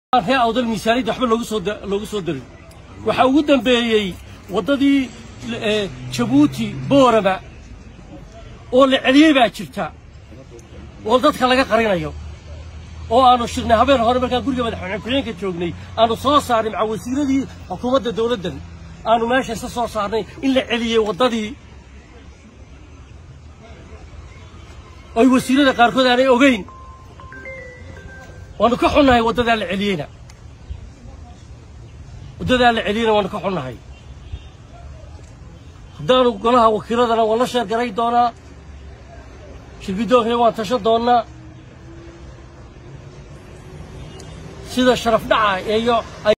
ree awdal miisaaniyadda waxba loogu soo loogu soo darin waxaa ugu dambeeyey waddadii jabuuti boorama oo la celiyey baa jirta oo dadka laga qarinayo oo aanu shirnay habeen hore markaan guriga madaxweyne ku-xigeenka joognay aanu soo saarnay maca wasiiradii xukuumadda dowladdan aanu meesha isa soo saarnay in la celiyey waddadii oy wasiirada qaarkood aanay ogeyn waanu ka xunnahay waddadaa la celiyeyna waddadaa la celiyeyna waanu ka xunnahay haddaanu golaha wakiiladana waan la sheergaray doonaa shirgidoonkana waan tashan doonnaa sida sharaf dhaca iyo